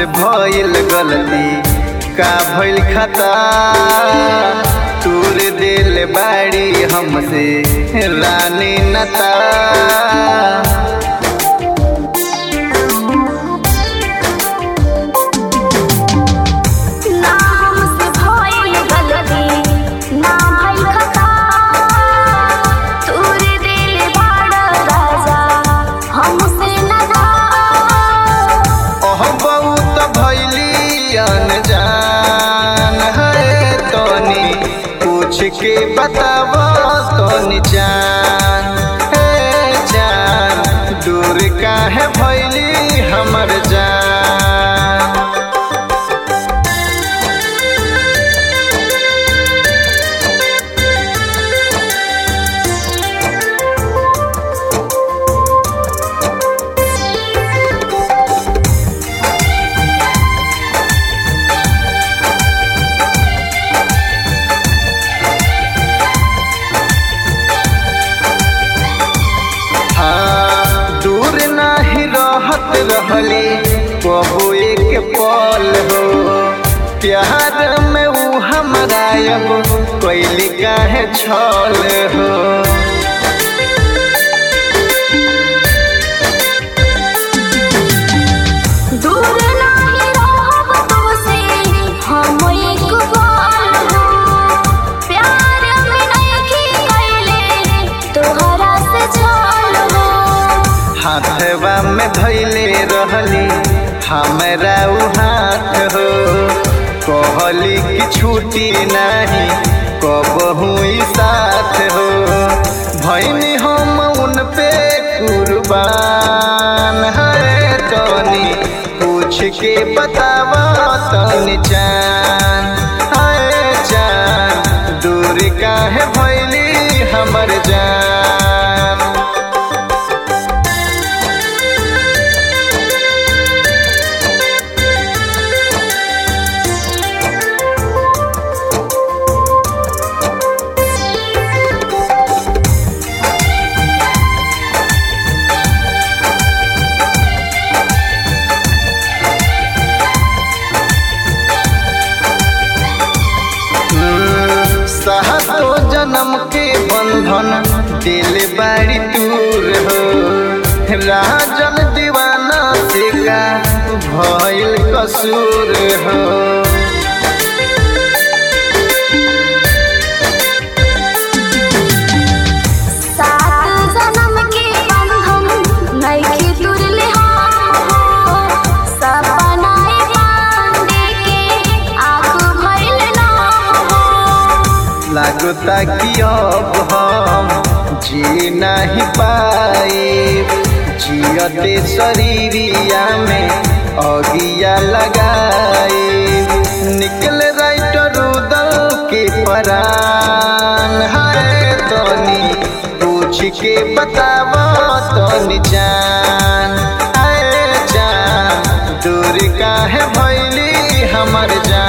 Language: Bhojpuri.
से भइल गलती का भइल खता तूर दिल बाड़ी हमसे रानी नता ना हमसे भइल गलती ना भइल खता तोर दिल बड़ा राजा हमसे ना जा ओह बहुत भैली अनजान है तोनी पूछ के बताव तोनी जान हे जान दूर काहे भैली हमर जान हाँ दूर नाही रहत रहली कबो एक पल हो प्यार में ऊ हमरा अब कैली काहे छल हो दूर नाही रहब तोसे हम एक बार हो प्यार में नहीं कैले तोहरा से छल हो हाथवा में धैले रहली हमरा ऊ हाथ हो कहली कि छूटी नहीं कबहू ई साथ हो भैनी हम उन पे कुर्बान है तनी पूछ के बतावा तनी जान है जान दूर काहे भैली हमर जान सहतो जन्म के बंधन दिल बाड़ी दूर हो राजन दीवाना से का भइल कसूर हो सात जन्म के बंधन नइखे तुरले हम हो सपना पांडे के आँख भइल ना हो लागता कि अब हम जी नहीं पाए जियते शरीरिया में अगिया लगाए निकल राइटर उदल के परान है तनी पूछ के बताव तनी जान आए जान दूर काहे भैली हमर जान